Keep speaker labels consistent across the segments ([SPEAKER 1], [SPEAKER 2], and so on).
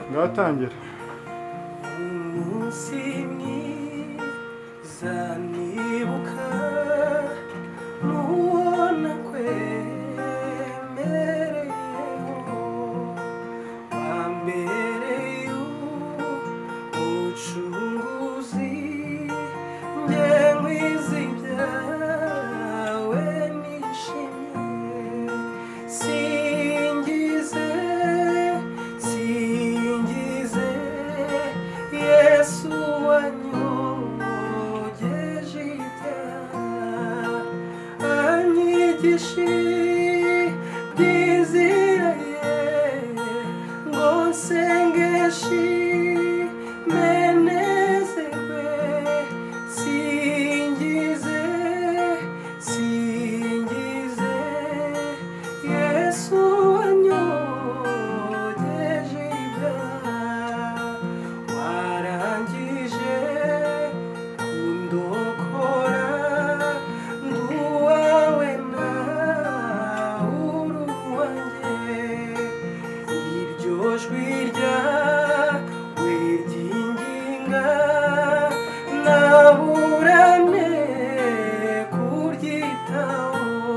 [SPEAKER 1] ngatangira
[SPEAKER 2] umunsi mwiza nibuka n'uwo nakwemereyeho wa mbere y'ubucunguzi njye nkwizi ibyawe nishimye singize singize yesu wanyogeje ibyaha anyigishe byiziraye ngo nsengeshe nezerwe singize singize yesu wanyogeje ibyaha warangije kundokora nduwawe nawe uri uwanjye iryo jwi ryawe ryinginga naburane kuryitaho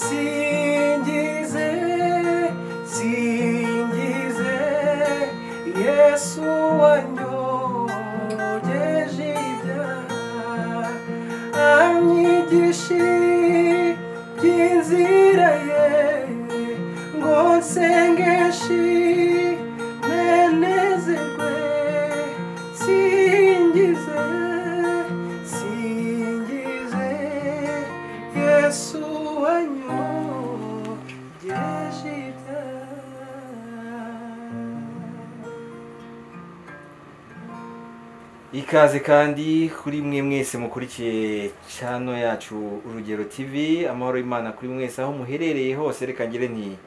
[SPEAKER 2] singize singize yesu wanyogeje ibyaha anyigishe by'inzira ye ngo nsengeshi menezerwe singize singize yesu wanyogeje ibyaha
[SPEAKER 3] ikaze kandi kuri mwe mwese mukurikiye cano yacu urugero tv amahoro y'imana kuri mwese aho muherereye hose reka ngire nti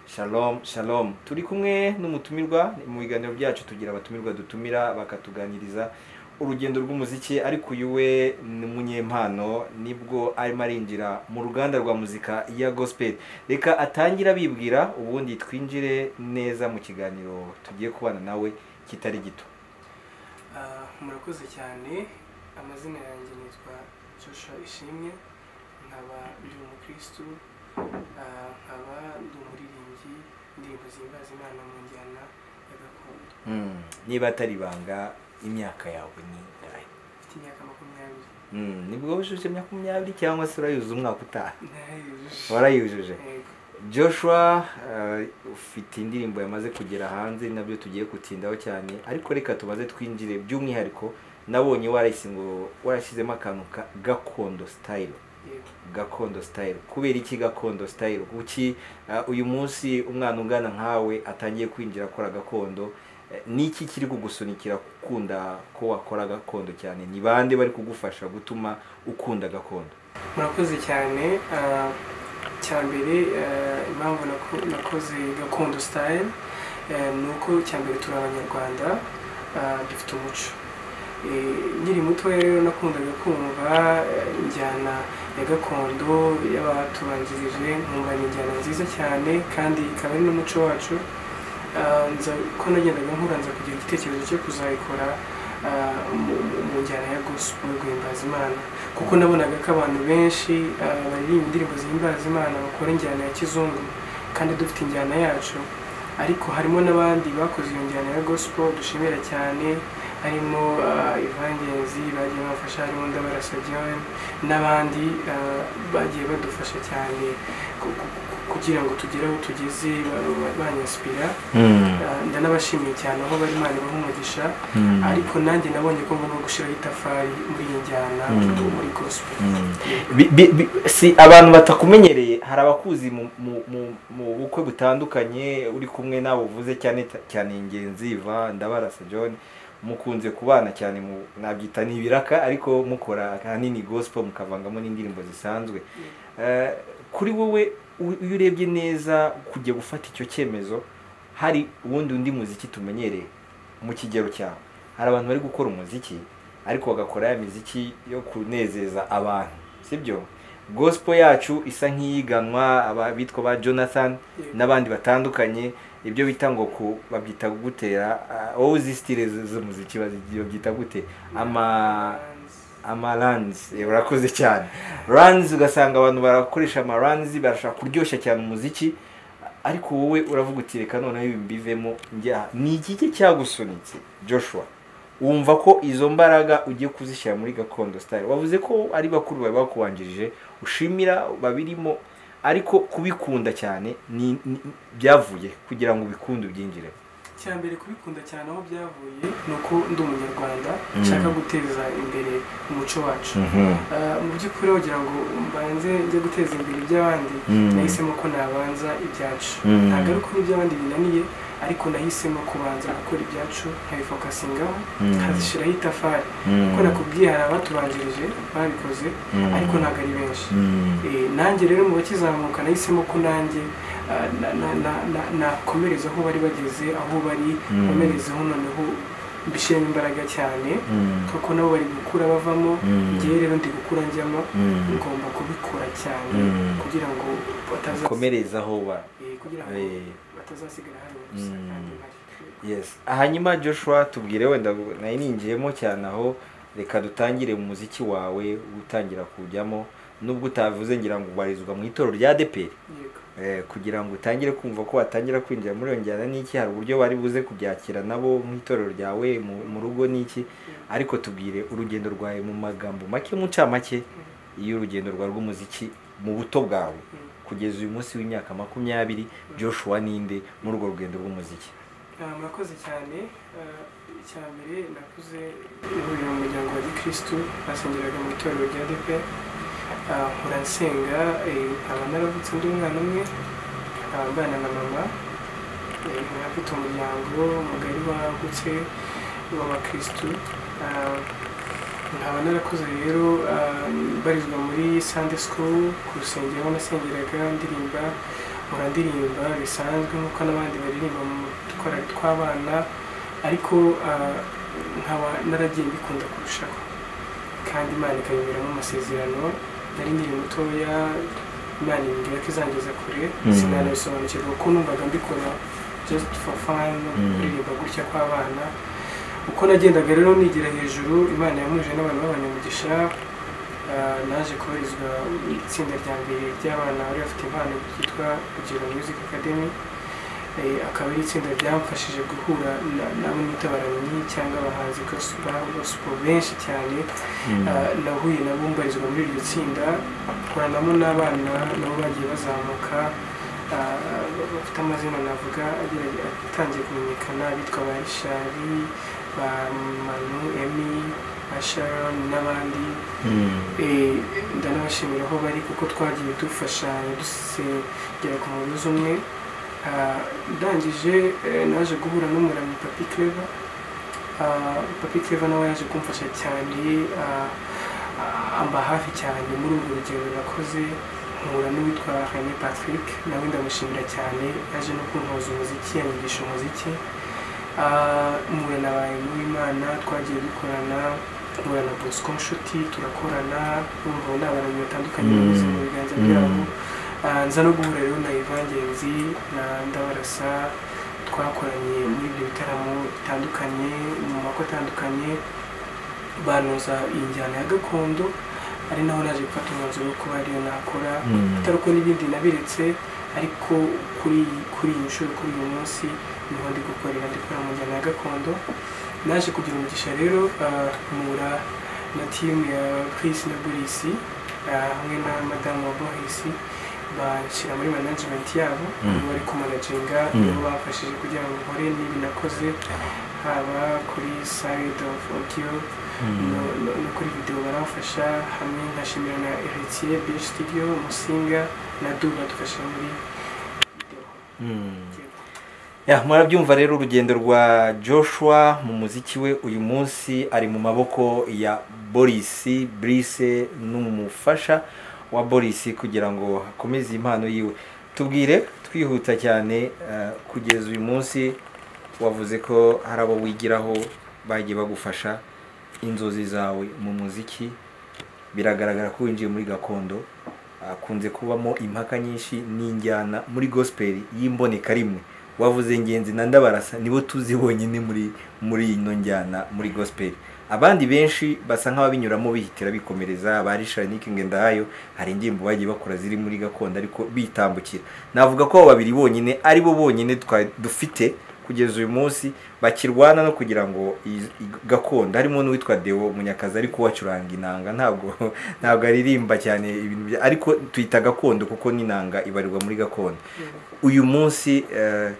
[SPEAKER 3] shalom shalom turi kumwe n'umutumirwa mu biganiro byacu tugira abatumirwa dutumira bakatuganiriza urugendo rw'umuziki ariko uyu we ni umunyempano nibwo arimo arinjira mu ruganda rwa muzika ya gospel reka atangira abibwira ubundi twinjire neza mu kiganiro tugiye kubana nawe kitari gito
[SPEAKER 2] Ah, murakoze cyane amazina yanjye nitwa Joshua Ishimwe nkaba ndi umukristu ah, nkaba ndi umuririmbyi indirimbo zihimbaza imana mu njyana ya gakondo
[SPEAKER 3] Mm, niba atari ibanga imyaka yawe ni ingahe
[SPEAKER 2] mfite imyaka makumyabiri
[SPEAKER 3] Mm, nibwo wujuje makumyabiri cyangwa se urayuzuza umwaka utaha
[SPEAKER 2] ntayujuje
[SPEAKER 3] warayujuje
[SPEAKER 2] Yego.
[SPEAKER 3] joshua eh, ufite indirimbo yamaze kugera hanze nabyo tugiye gutindaho cyane ariko reka tubaze twinjire by'umwihariko nabonye warayise ngo warashyizemo akantu ka gakondo sitayiro
[SPEAKER 2] Yego.
[SPEAKER 3] gakondo sitayiro kubera iki gakondo sitayiro kuki eh, uyu munsi umwana ungana nkawe atangiye kwinjira akora gakondo Eh, niki kiri kugusunikira gukunda ko wakora gakondo cyane ni bande bari kugufasha gutuma ukunda gakondo
[SPEAKER 2] murakoze cyane ah, cyambere ah, impamvu nako- nakoze gakondo style eh, ni uko cyambere turi abanyarwanda ah, dufite umuco Eh, nkiri mutoya rero nakundaga kumva eh, injyana ya gakondo y'abatubanjirije nkumva ni injyana nziza cyane kandi ikaba ari n'umuco wacu Ah, nza ko nagendaga nkura nza kugira igitekerezo cyo kuzayikora ah, mu- mu- mu njyana ya gospel yo guhimbaza imana kuko nabonaga ko abantu benshi ah, baririmba indirimbo zihimbaza imana bakora injyana ya kizungu kandi dufite injyana yacu ariko harimo n'abandi bakoze iyo njyana ya gospel dushimira cyane harimo ah, evangenzi bagiye bafasha harimo ndabarasa John n'abandi ah, bagiye badufasha cyane ku- ku- ku- kugira ngo tugere aho tugeze ba- ba- banyansipira Ah, ndanabashimiye cyane aho bari imana ibaha umugisha ariko nanjye nabonye ko ngomba gushyiraho itafari muri iyi njyana
[SPEAKER 3] Mm.
[SPEAKER 2] muri gospel
[SPEAKER 3] Mm. Bi- bi- bi- si abantu batakumenyereye hari abakuzi mu, mu, mu, mu bukwe butandukanye uri kumwe nabo uvuze cyane cyane ingenzi va ndabarasa john mukunze kubana cyane mu nabyita ni ibiraka ariko mukora ahanini gospel mukavangamo n'indirimbo zisanzwe Eh, kuri wowe u- iyo urebye neza kujya gufata icyo cyemezo hari uwundi undi muziki tumenyereye mu kigero cyawe hari abantu bari gukora umuziki ariko bagakora ya miziki yo kunezeza abantu sibyo gospel yacu isa nk'iyiganwa abitwa ba jonathan
[SPEAKER 4] Yego.
[SPEAKER 3] n'abandi batandukanye ibyo bita ngo ku babyita gutera ah, wowe uzi stile z- z'umuziki bazi- babyita gute ama amaranzi Eh, urakoze cyane ranzi ugasanga abantu barakoresha amaranzi barashaka kuryoshya cyane umuziki ariko wowe uravuga uti reka noneho ibi mbivemo njya ni ikiki cyagusunitse joshua wumva ko izo mbaraga ugiye kuzishyira muri gakondo style wavuze ko ari bakuru bawe bakubanjirije ushimira babirimo ariko kubikunda cyane ni, ni byavuye kugira ngo ubikunde ubyinjiremo
[SPEAKER 4] icya mbere kubikunda cyane aho byavuye ni uko ndi umunyarwanda
[SPEAKER 3] Mm.
[SPEAKER 4] nshaka guteza imbere umuco wacu Ah, mu by'ukuri wagira ngo mbanze njye guteza imbere iby'abandi
[SPEAKER 3] Mm.
[SPEAKER 4] nahisemo ko nabanza ibyacu
[SPEAKER 3] Mm.
[SPEAKER 4] ntabwo ari uko n'iby'abandi binaniye ariko nahisemo kubanza gukora ibyacu nkabifokasingaho
[SPEAKER 3] Mm.
[SPEAKER 4] nkazishyiraho itafari kuko nakubwiye hari abatubanjirije babikoze
[SPEAKER 3] Mm.
[SPEAKER 4] ariko ntabwo ari benshi Eh, nanjye rero mu bakizamuka nahisemo ko nanjye ah, na- na- na- na- nakomereza aho bari bageze aho bari
[SPEAKER 3] Mm.
[SPEAKER 4] nkomerezeho noneho mbishyiremo imbaraga cyane kuko nabo bari gukura bavamo
[SPEAKER 3] Mm.
[SPEAKER 4] njyewe rero ndi gukura njyamo
[SPEAKER 3] Mm.
[SPEAKER 4] ngomba kubikora cyane
[SPEAKER 3] Mm.
[SPEAKER 4] kugira ngo bataza-
[SPEAKER 3] komerezaho ba
[SPEAKER 4] eh, kugira ngo
[SPEAKER 3] Eh.
[SPEAKER 4] batazasigara hano gusa
[SPEAKER 3] Mm.
[SPEAKER 4] kandi bari-
[SPEAKER 3] yes hanyuma joshua tubwire wenda nari ninjiyemo cyane aho reka dutangire mu muziki wawe utangira kujyamo nubwo utavuze ngira ngo ubarizwa mu itorero rya deperi
[SPEAKER 4] yego
[SPEAKER 3] eh, kugira ngo utangire kumva ko watangira kwinjira muri iyo njyana n'iki hari uburyo bari buze kubyakira nabo mu itorero ryawe mu, mu rugo n'iki ariko tubwire urugendo rwawe mu magambo make mu ncamake y'urugendo rwawe rw'umuziki mu buto bwawe
[SPEAKER 4] Mm.
[SPEAKER 3] kugeza uyu munsi w'imyaka makumyabiri joshua ninde muri urwo rugendo rw'umuziki
[SPEAKER 4] Ah, murakoze cyane Ah, icya mbere nakuze ihuriro mu muryango wa gikristu basengeraga mu itorero rya depe nkura nsenga eh, nkaba naravutse undi mwana umwe nkaba mbana na mama Eh, nkaba mfite umuryango mugari wagutse w'abakristu Ah, nkaba narakuze rero ah, mbarizwa muri sunday school ku rusengero aho nasengeraga ndirimba muradirimba bisanzwe nk'uko n'abandi baririmba mu twarari tw'abana ariko ah, nkaba naragiye mbikunda kurushaho kandi imana ikabiberamo amasezerano nari nkiri mutoya imana imbwira ko izangeza kure
[SPEAKER 3] Mm.
[SPEAKER 4] sinanabisobanukirwa kuko numvaga mbikora just for fun
[SPEAKER 3] Mm.
[SPEAKER 4] kuririmba gutya kw'abana uko nagendaga rero nigira hejuru imana yamuje n'abantu b'abanyamugisha Ah, naje koherezwa mu itsinda rya mbere ry'abana bari bafite impano ryitwa Rugero Music Academy Eh, akaba ari itsinda ryamfashije guhura na- n'abo nita abaramyi cyangga abahanzi gospel gospel benshi cyane Ah, nahuye nabo mbarizwa muri iryo tsinda nkoranamo n'abana nabo bagiye bazamuka ah, bafite amazina navuga agerage- atangiye kumenyekana bitwa ba rishari ba manu emi ba sharon n'abandi Eh, ndanabashimira aho bari kuko twagiye dufashanya dusengera ku mugozi umwe Ah, ndangije eh, naje guhura n'umuramyi papi clever Ah, papi clever nawe yaje kumfasha cyane ah, ah, amba hafi cyane muri urwo rugendo nakoze nkura n'uwitwa René Patrick nawe ndamushimira cyane yaje no kuntoza umuziki yanyigisha umuziki Ah, mpura na ba Imana twagiye dukorana mpura na Bosco Nshuti turakorana urumva ubu ni abantu batandukanye
[SPEAKER 3] Mm.
[SPEAKER 4] banyuze mu biganza
[SPEAKER 3] Mm.
[SPEAKER 4] byabo Ah, nza no guhura rero na Evangenzi na Ndabarasa twakoranye muri ibyo bitaramo bitandukanye mu mako atandukanye banoza iyi njyana ya gakondo ari naho naje gufata umwanzuro wo kuba ariyo nakora atari uko n'ibindi nabiretse ariko kuri kuri iyi nshuro kuri uyu munsi niho ndi gukorera ndi gukora mu njyana ya gakondo naje kugira umugisha rero ah, mpura na timu ya Chris na Burisi ah, hamwe na madamu wa Boris bashyira muri management yabo
[SPEAKER 3] Mm.
[SPEAKER 4] nibo bari kumanaginga
[SPEAKER 3] Mm.
[SPEAKER 4] nibo bamfashije kugira ngo nkore n'ibi nakoze haba kuri side of audio no- no- no kuri video baramfasha hamwe nkashimira na Heritier Beach Studio Musinga na Duba badufasha muri video
[SPEAKER 3] ya murabyumva rero urugendo rwa joshua mu muziki we uyu munsi ari mu maboko ya boris brise n'umufasha wa boris kugira ngo akomeze iyi mpano yiwe tubwire twihuta cyane eh, kugeza uyu munsi wavuze ko hari abo wigiraho bagiye bagufasha inzozi zawe mu muziki biragaragara ko winjiye muri gakondo akunze kubamo impaka nyinshi n'injyana muri gospel y'imboneka rimwe wavuze ngenzi na ndabarasa nibo tuzi bonyine muri muri ino njyana muri gospel abandi benshi basa nk'ababinyuramo bihitira bikomereza ba Richard Nikinge ndahayo hari indirimbo bagiye bakora ziri muri gakondo ariko bitambukira navuga ko abo babiri bonyine ari bo bonyine twa- dufite kugeza uyu munsi bakirwana no kugira ngo iyi- iyi gakondo harimo n'uwitwa Deo Munyakazi ariko wacuranga inanga ntabwo ntabwo aririmba cyane ibintu bya- ariko tuyita gakondo kuko n'inanga ibarirwa muri gakondo uyu munsi eh,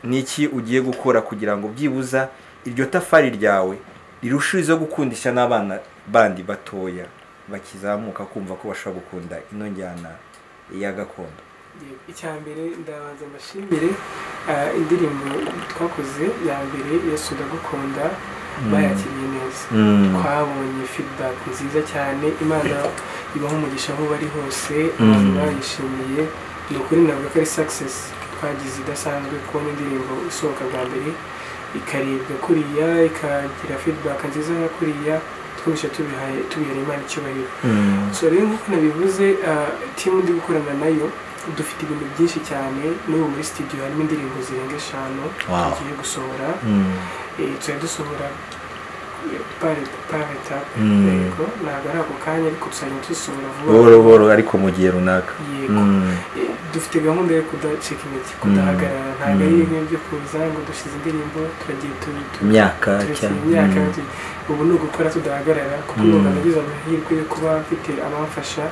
[SPEAKER 3] ni iki ugiye gukora kugira ngo byibuza iryo tafari ryawe rirushijeho gukundisha n'abana bandi batoya bakizamuka kumva ko bashobora gukunda ino njyana ya gakondo
[SPEAKER 4] icya mbere ndabanza mbashimire eh, indirimbo twakoze ya mbere yesu ndagukunda bayakiriye neza twabonye feedback nziza cyane imana ibaho umugisha aho bari hose abantu
[SPEAKER 3] Mm.
[SPEAKER 4] bayishimiye ni ukuri navuga ko ari success twagize idasanzwe kubona indirimbo isohoka bwa mbere ikaribwa kuriya ikagira feedback nziza ya kuriya twumvise tubihaye tubihereye imana icyubahiro so rero nk'uko nabivuze ah, timu ndi gukorana nayo dufite ibintu byinshi cyane n'ubu muri studio harimo indirimbo zirenga eshanu
[SPEAKER 3] Wow.
[SPEAKER 4] tugiye gusohora Eh, tuzajya dusohora eh, par par etape
[SPEAKER 3] Mm.
[SPEAKER 4] yego ntabwo ari ako kanya ariko tuzajya dusohora
[SPEAKER 3] buhoro
[SPEAKER 4] vuba
[SPEAKER 3] buhoro ariko mu gihe runaka
[SPEAKER 4] yego Eh, dufite gahunda yo kudacika intege kudahagarara ntabwo ari
[SPEAKER 3] Mm.
[SPEAKER 4] ibintu byo kuza ngo dushyize indirimbo turagiye tu- tu-
[SPEAKER 3] imyaka
[SPEAKER 4] turasiba imyaka tu- ubu ni ugukora tudahagarara kuko
[SPEAKER 3] Mm.
[SPEAKER 4] numva nagize amahirwe yo kuba mfite abamfasha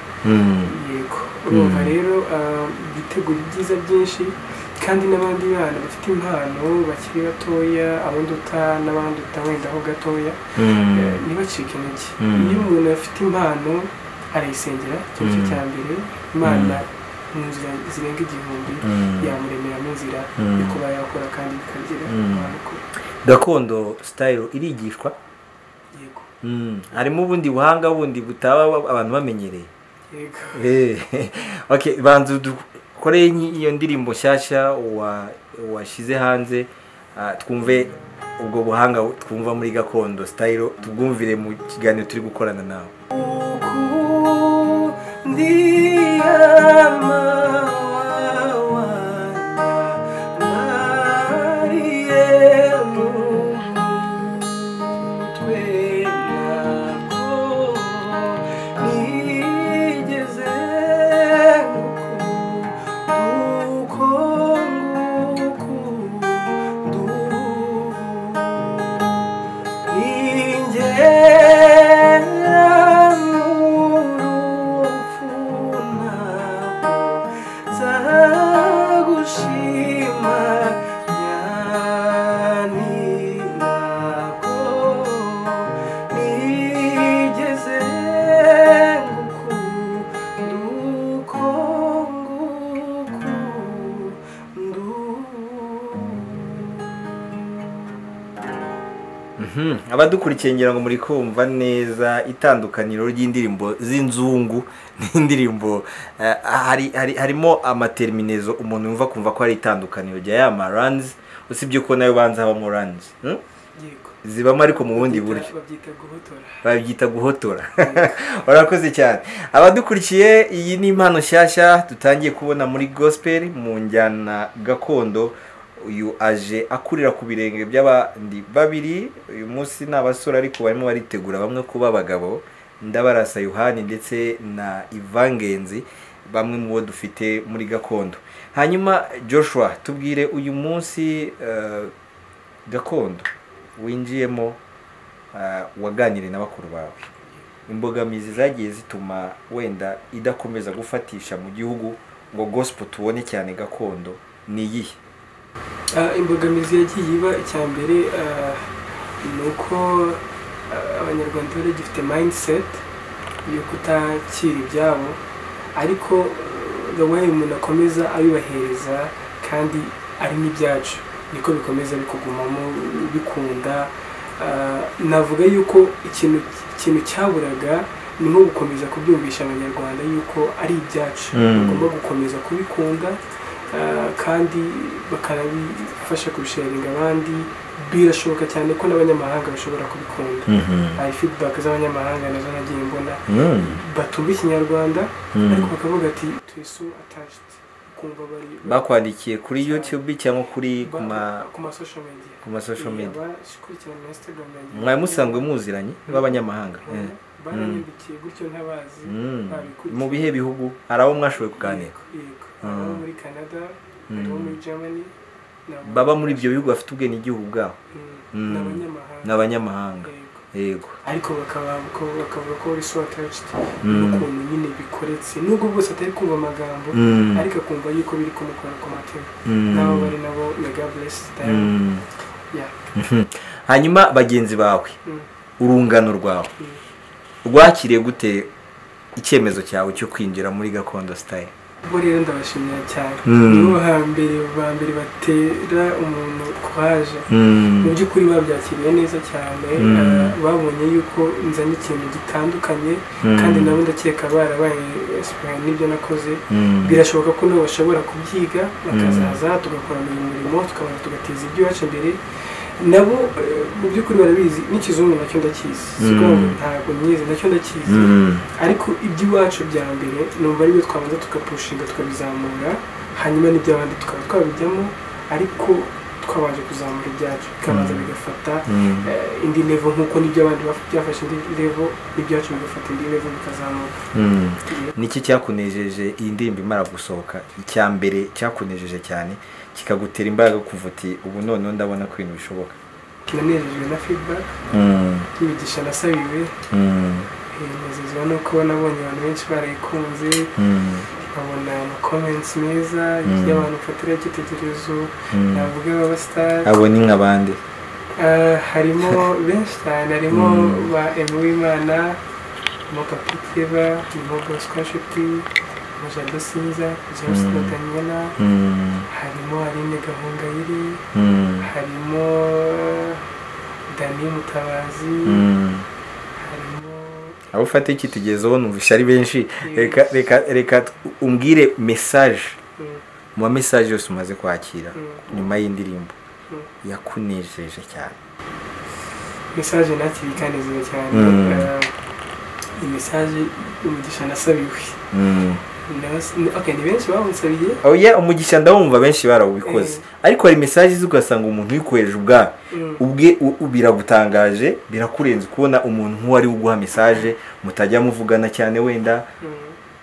[SPEAKER 4] yego urumva
[SPEAKER 3] Mm.
[SPEAKER 4] rero ah, bitegura ibyiza byinshi kandi n'abandi bana bafite impano bakiri batoya abanduta n'abanduta wenda ho gatoya eh, ntibacike intege
[SPEAKER 3] Mm.
[SPEAKER 4] iyo umuntu afite impano arayisengera ikintu cye
[SPEAKER 3] Mm.
[SPEAKER 4] cya mbere imana mu nzira zirenga igihumbi yamuremeramo inzira yo kuba yakora kandi bikagera
[SPEAKER 3] Mm.
[SPEAKER 4] abantu kure
[SPEAKER 3] gakondo sitayiro irigishwa
[SPEAKER 4] yego
[SPEAKER 3] Mm, harimo ubundi buhanga bundi butaba abantu bamenyereye
[SPEAKER 4] yego
[SPEAKER 3] Eh, okay banza dukoreye nyi- iyo ndirimbo nshyashya wa- washyize hanze ah, twumve ubwo buhanga twumva muri gakondo sitayiro tubwumvire mu kiganiro turi gukorana nawe
[SPEAKER 4] ingera mu rupfu ntabwo nzagushima nyani ntabwo nigeze ngukunda uko ngukunda
[SPEAKER 3] Mhm, abadukurikiye ngira ngo muri kumva neza itandukaniro ry'indirimbo z'inzungu n'indirimbo eh, hari, hari, harimo amaterminezo umuntu yumva kumva ko hari itandukaniro rya ya maranzi usibye ko nayo banza habamo ranzi hmm?
[SPEAKER 4] yego
[SPEAKER 3] zibamo ariko mu bundi buryo
[SPEAKER 4] Babyita-
[SPEAKER 3] babyita
[SPEAKER 4] babyita guhotora
[SPEAKER 3] guhotora urakoze cyane abadukurikiye iyi ni impano nshyashya dutangiye kubona muri gospel mu njyana gakondo uyu aje akurira ku birenge by'abandi babiri uyu munsi ni abasore ariko barimo baritegura bamwe kuba abagabo ndabarasa yohani ndetse na ivangenzi bamwe mu bo dufite muri gakondo hanyuma joshua tubwire uyu munsi eh, gakondo winjiyemo ah, waganiriye n'abakuru bawe imbogamizi zagiye zituma wenda idakomeza gufatisha mu gihugu ngo gospel tubone cyane gakondo ni iyihe
[SPEAKER 4] Ah, imbogamizi yagiye iba icya mbere ah, ni uko ah, abanyarwanda bari bagifite mindset yo kutakira ibyabo ariko ah, the way umuntu akomeza abibahereza kandi ari n'ibyacu niko bikomeza bikugumamo bikunda Ah, navuga yuko ikintu ikintu cyaburaga ni nko gukomeza kubyumvisha abanyarwanda yuko ari ibyacu
[SPEAKER 3] Mm.
[SPEAKER 4] tugomba gukomeza kubikunda eh, kandi bakanabifasha kubisharinga abandi birashoboka cyane ko n'abanyamahanga bashobora kubikunda hari feedback z'abanyamahanga nazo nagiye mbona batumva ikinyarwanda ariko bakavuga ati twesu attached kumva bari
[SPEAKER 3] bakwandikiye kuri youtube cyangwa kuri ku ma
[SPEAKER 4] ku ma social media
[SPEAKER 3] ku ma social media
[SPEAKER 4] bakurikirana na instagram yanjye
[SPEAKER 3] mwari musanzwe muziranye b'abanyamahanga
[SPEAKER 4] Eh,
[SPEAKER 3] Eh.
[SPEAKER 4] baranyandikiye gutyo ntabazi
[SPEAKER 3] Mm.
[SPEAKER 4] babikurikiye.
[SPEAKER 3] mu bihe bihugu hari abo mwashoboye kuganira
[SPEAKER 4] Yego.
[SPEAKER 3] Ah.
[SPEAKER 4] Abo muri canada
[SPEAKER 3] Mm.
[SPEAKER 4] abo muri germany n'abo-
[SPEAKER 3] baba muri ibyo bihugu bafite ubwenegihugu bwabo
[SPEAKER 4] Mm.
[SPEAKER 3] Mm. ni
[SPEAKER 4] n'abanyamahanga
[SPEAKER 3] abanyamahanga
[SPEAKER 4] Yego.
[SPEAKER 3] yego
[SPEAKER 4] ariko bakaba bakavuga ko uri so attached
[SPEAKER 3] Mm.
[SPEAKER 4] n'ukuntu nyine bikoretse nubwo bwose atari kumva amagambo
[SPEAKER 3] Mm.
[SPEAKER 4] ariko akumva yuko biri kumukora ku matema
[SPEAKER 3] Mm.
[SPEAKER 4] nabo bari nabo mega blessed time
[SPEAKER 3] Mm.
[SPEAKER 4] yeah
[SPEAKER 3] Mhm. hanyuma bagenzi bawe
[SPEAKER 4] Mm.
[SPEAKER 3] urungano rwawe
[SPEAKER 4] Mm.
[SPEAKER 3] rwakiriye gute icyemezo cyawe cyo kwinjira muri gakondo sitayile
[SPEAKER 4] bo rero ndabashimira cyane
[SPEAKER 3] Mm.
[SPEAKER 4] nibo hambere ba mbere batera umuntu kuhaje mu by'ukuri babyakiriye neza cyane
[SPEAKER 3] Mm.
[SPEAKER 4] eh, babonye yuko nzanye ikintu gitandukanye
[SPEAKER 3] Mm.
[SPEAKER 4] kandi nabo ndakeka barabaye inspired n'ibyo nakoze birashoboka ko nabo bashobora kubyiga bakazaza tugakorana uyu murimo tukabanza tugateza iby'iwacu imbere nabo eh, mu by'ukuri barabizi n'ikizungu nacyo ndakizi si ukuvuga ngo
[SPEAKER 3] Mm.
[SPEAKER 4] ntabwo myizi nacyo ndakizi ariko iby'iwacu bya mbere numva aribyo twabanza tukapushinga tukabizamura hanyuma n'iby'abandi tukaba twabijyamo ariko twabanje kuzamura ibyacu bikabanza
[SPEAKER 3] Mm.
[SPEAKER 4] bigafata eh, indi level nk'uko n'iby'abandi baf- byafashe indi level n'ibyacu bigafata indi level bikazamuka
[SPEAKER 3] niki cyakunejeje iyi ndirimbo imara gusohoka icya mbere cyakunejeje cyane kikagutera imbaraga kuva uti ubu noneho ndabona ko ibintu bishoboka
[SPEAKER 4] nanejejwe na feedback yibigisha nasabiwe eh, nezezwa nuko nabonye abantu benshi barayikunze nkabona ama comments meza
[SPEAKER 3] Mm.
[SPEAKER 4] y'abantu mfatiraho icyitegererezo navuga b'abasitari
[SPEAKER 3] abo ni nk'abandi
[SPEAKER 4] Eh, harimo benshi cyane harimo
[SPEAKER 3] Mm.
[SPEAKER 4] ba Aime Uwimana harimo Papi Keva harimo Bosco Nshuti harimo Jado Sinza James
[SPEAKER 3] Mm.
[SPEAKER 4] na Daniela harimo Aline Gahongayire harimo Dani Mutabazi harimo
[SPEAKER 3] abo ufata icyitegererezo numvise ari benshi reka reka reka umbwire mesaje
[SPEAKER 4] mm,
[SPEAKER 3] mu ma mesaje yose umaze kwakira
[SPEAKER 4] mm,
[SPEAKER 3] nyuma y'indirimbo
[SPEAKER 4] mm.
[SPEAKER 3] yakunejeje cyane
[SPEAKER 4] mesaje nakiri ikanezewe cyane
[SPEAKER 3] Mm.
[SPEAKER 4] Eh, iyi mesaje umugisha nasabiwe Nas- okay, ni benshi bamusabiye
[SPEAKER 3] oya umugisha ndawumva benshi barawubikoze ariko hari mesaje izi ugasanga umuntu uyikohereje ubwawe
[SPEAKER 4] Mm.
[SPEAKER 3] ubwe u- u- biragutangaje birakurenze kubona umuntu nk'uwari uguha mesaje mutajya muvugana cyane wenda
[SPEAKER 4] Mm.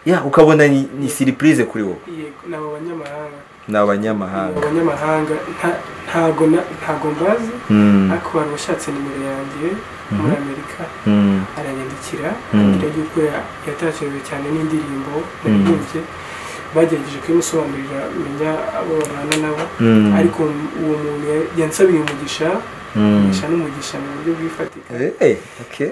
[SPEAKER 3] ya ukabona ni, ni siripurize kuri wowe
[SPEAKER 4] yego ni abo banyamahanga
[SPEAKER 3] ni abanyamahanga
[SPEAKER 4] abanyamahanga nta- ntago na- ntago mbazi
[SPEAKER 3] Mm,
[SPEAKER 4] ariko wari washatse nimero yanjye muri amerika
[SPEAKER 3] mm,
[SPEAKER 4] aranyandikira
[SPEAKER 3] Mm.
[SPEAKER 4] ambwira yuko ya- yatashyuwe cyane n'indirimbo naririmbye bagerageje kuyimusobanurira menya abo babana nabo
[SPEAKER 3] mm,
[SPEAKER 4] ariko uwo muntu ya- yansabiye umugisha
[SPEAKER 3] mm.
[SPEAKER 4] umugisha n'umugisha mu buryo bwifatika
[SPEAKER 3] Eh, eh, okay.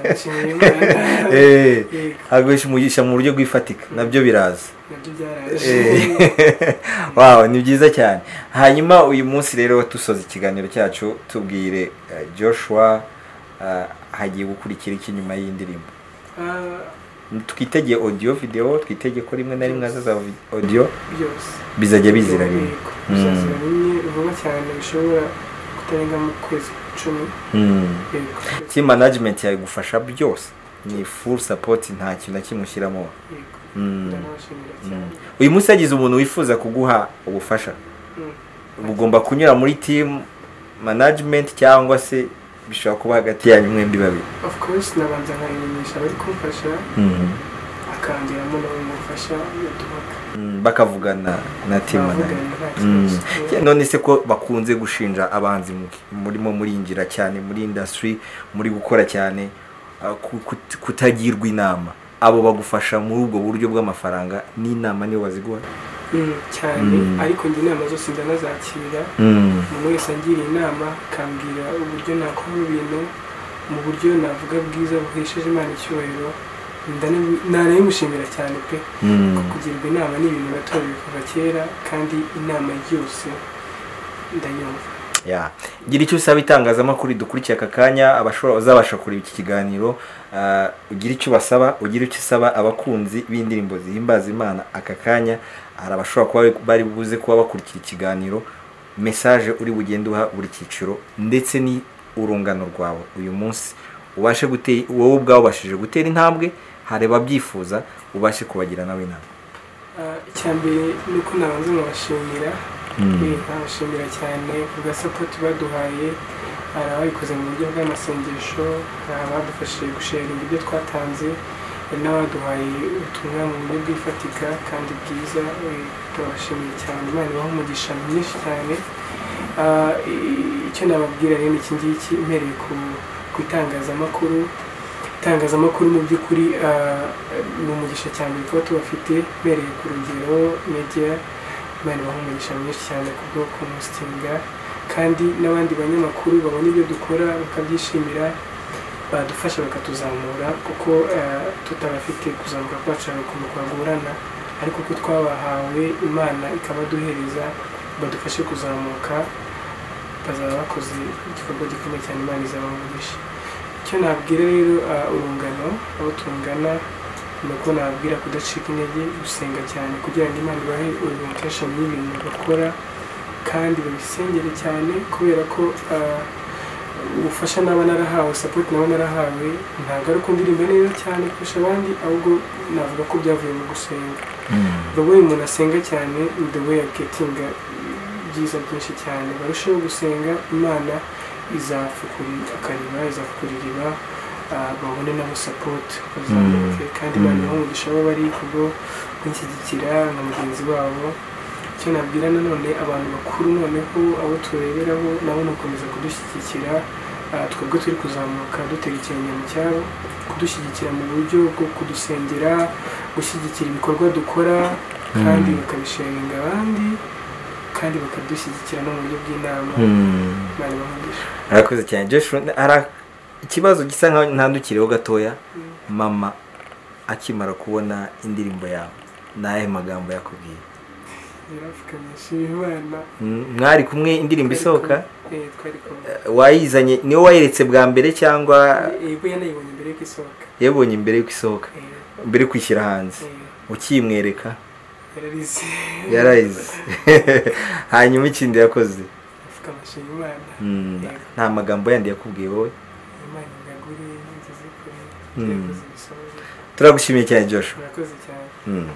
[SPEAKER 4] Ndashimira Imana.
[SPEAKER 3] Eh,
[SPEAKER 4] Yego,
[SPEAKER 3] aguhisha umugisha mu buryo bwifatika nabyo biraza
[SPEAKER 4] nabyo byaraje
[SPEAKER 3] Eh, wow ni byiza cyane hanyuma uyu munsi rero dusoza ikiganiro cyacu tubwire eh, joshua eh, hagiye gukurikira iki nyuma y'indirimbo
[SPEAKER 4] Ah,
[SPEAKER 3] twitege audio video twitege ko rimwe na rimwe hazaza audio
[SPEAKER 4] byose
[SPEAKER 3] bizajya bizira rimwe
[SPEAKER 4] bizazira rimwe vuba cyane bishobora kutarenga mu kwezi icumi
[SPEAKER 3] Mm.
[SPEAKER 4] yego
[SPEAKER 3] team management yagufasha byose ni full support nta kintu na kimwe ushyiramo
[SPEAKER 4] yego
[SPEAKER 3] Mm.
[SPEAKER 4] ndabashimira cyane
[SPEAKER 3] uyu munsi hagize umuntu wifuza kuguha ubufasha
[SPEAKER 4] Mm.
[SPEAKER 3] ugomba kunyura muri team management cyangwa se bishobora kuba hagati yanyu mwembi babiri
[SPEAKER 4] of course nabanza nkarimenyesha abari kumfasha akangeramo nabo mufasha yatumaga
[SPEAKER 3] Mm, bakavugana na team manager
[SPEAKER 4] Bavugana, nta
[SPEAKER 3] Mm.
[SPEAKER 4] kibazo.
[SPEAKER 3] Ke- none se ko bakunze gushinja abanzi mu- murimo murinjira cyane muri industry muri gukora cyane uh, ku- kut- kutagirwa inama abo bagufasha muri ubwo buryo bw'amafaranga n'inama niyo baziguha
[SPEAKER 4] Mm, cyane
[SPEAKER 3] Mm.
[SPEAKER 4] ariko njye inama zose ndanazakira umuntu wese angiriye inama akambwira uburyo nakora ibintu mu buryo navuga bwiza buhesheje imana icyubahiro ndanabi- nanayimushimira cyane pe kugirwa inama ni ibintu natorewe kuva kera kandi inama yose ndayumva
[SPEAKER 3] ya gira icyo usaba itangazamakuru dukurikiye aka kanya abashobora bazabasha kureba iki kiganiro ah, ugira icyo basaba ugira icyo usaba abakunzi b'indirimbo zihimbaza imana aka kanya hari abashobora kuba bari buze kuba bakurikira ikiganiro mesaje uri bugende uha buri cyiciro ndetse ni urungano rwawe uyu munsi ubashe gutera wowe ubwawe ubashije gutera intambwe hari ababyifuza ubashe kubagira nawe inama
[SPEAKER 4] icya mbere ni uko nabanza nkabashimira Eh, nkabashimira cyane ku gasapoti baduhaye hari ababikoze mu buryo bw'amasengesho hari abadufashije gushera ibyo twatanze hari n'abaduhaye ubutumwa mu buryo bwifatika kandi bwiza eh, turabashimiye cyane imana ibaha umugisha myinshi cyane Ah, i- icyo nababwira rero ni iki ngiki mpereye ku ku itangazamakuru itangazamakuru mu by'ukuri ah, ni umugisha cyane kuba tubafite mpereye ku rugero media imana ibaha umugisha mwinshi cyane ku bwo kumusitinga kandi n'abandi banyamakuru babona ibyo dukora bakabyishimira badufasha bakatuzamura kuko eh, tutabafite kuzamuka kwacu hari ukuntu kwagorana ariko uko twabahawe imana ikabaduhereza badufashe kuzamuka bazaba bakoze igikorwa gikomeye cyane imana izabamugisha icyo nabwira rero eh, urungano abo tungana ni uko nababwira kudacika intege gusenga cyane kugira ngo imana ibahe orientation y'ibintu bakora kandi babisengere cyane kubera ko ah, ubufasha naba narahawe support naba narahawe ntabwo ari uko ndirimba neza cyane kurusha abandi ahubwo navuga ko byavuye mu gusenga the way umuntu asenga cyane ni the way agetinga byiza byinshi cyane barusheho gusenga imana izafukurira akariba izafukura iriba ah, babone nabo sapoti bazamuke kandi
[SPEAKER 3] Mm.
[SPEAKER 4] imana ibahe umugisha aho bari kubwo kunshyigikira na mugenzi wabo icyo nabwira nanone abantu bakuru noneho abo tureberaho nabo ni ugukomeza kudushyigikira Ah, twebwe turi kuzamuka dutera ikirenge mu cyaro kudushyigikira mu buryo bwo kudusengera gushyigikira ibikorwa dukora kandi bakabishinga abandi kandi bakadushyigikira no mu buryo bw'inama bari bamugisha
[SPEAKER 3] arakoze cyane joshua hari ikibazo gisa nkaho ntandukiriho gatoya mama akimara kubona indirimbo yawe ni ayahe magambo yakubwiye
[SPEAKER 4] yarapfukamisha imana
[SPEAKER 3] Mm, mwari kumwe indirimbo isohoka
[SPEAKER 4] Eh, twari kumwe
[SPEAKER 3] Eh, wayizanye niwe wayeretse bwa mbere cyangwa
[SPEAKER 4] yego yanayibonye mbere y'uko isohoka
[SPEAKER 3] yabonye mbere y'uko isohoka
[SPEAKER 4] Eh,
[SPEAKER 3] mbere yo kwishyira hanze
[SPEAKER 4] eh,
[SPEAKER 3] ukimwereka
[SPEAKER 4] yararize
[SPEAKER 3] yarayize hanyuma ikindi yakoze
[SPEAKER 4] apfukamisha imana
[SPEAKER 3] Mm,
[SPEAKER 4] Yego.
[SPEAKER 3] nta magambo yandi yakubwiye wowe
[SPEAKER 4] imana ingagure ngeze kure
[SPEAKER 3] Mm.
[SPEAKER 4] yakoze ibisobanuro
[SPEAKER 3] turagushimiye cyane joshua
[SPEAKER 4] murakoze cyane
[SPEAKER 3] Mm.